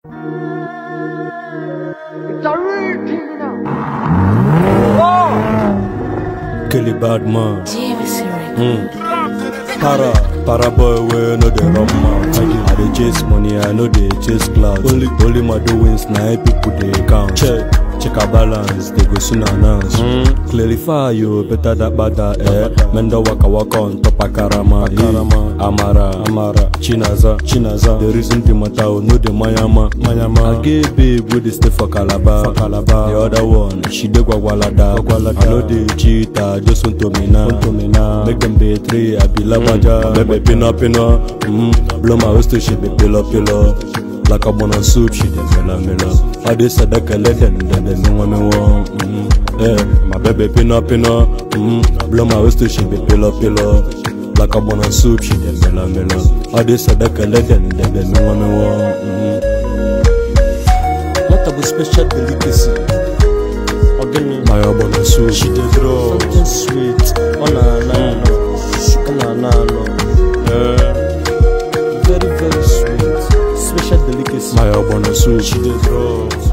It's a real thing now. Kelly bad man. Jameson Mm. Para, para boy wey no dey run mouth. I dey chase money, I no dey chase clout. Only, only my doings na how people dey count. Check, check our balance, they go soon announce. Mm. Clarify you, better that bada eh. Mendo waka waka on top akarama. Akarama, Amara, Amara, Chinaza, Chinaza. The reason the matter, oh, no the Mayama, Mayama. I get babe wey dey stay for Calabar, for Calabar. The other one, she dey gwagwalada, gwagwalada. I no dey cheat, I just want to me now, want to me now. Make them betray, I be labaja. Baby, pino, pino, mm. Blow my waist to she be pillow, pillow. Like a bun on soup, she dey mela, mela. I dey sadaka, let them, then they know what me want. Mm. Yeah, my baby, pino, pino, mm. Blow my waist to she be pillow, pillow. Like a bun on soup, she dey mela, mela. I dey sadaka, let them, then they know what me want. Mm. What about special delicacy? Organic. My abona soup, she dey draw. Something sweet. Oh na na no. Oh na na no. Yeah. Very very sweet. Special delicacy. My abona soup, she dey draw.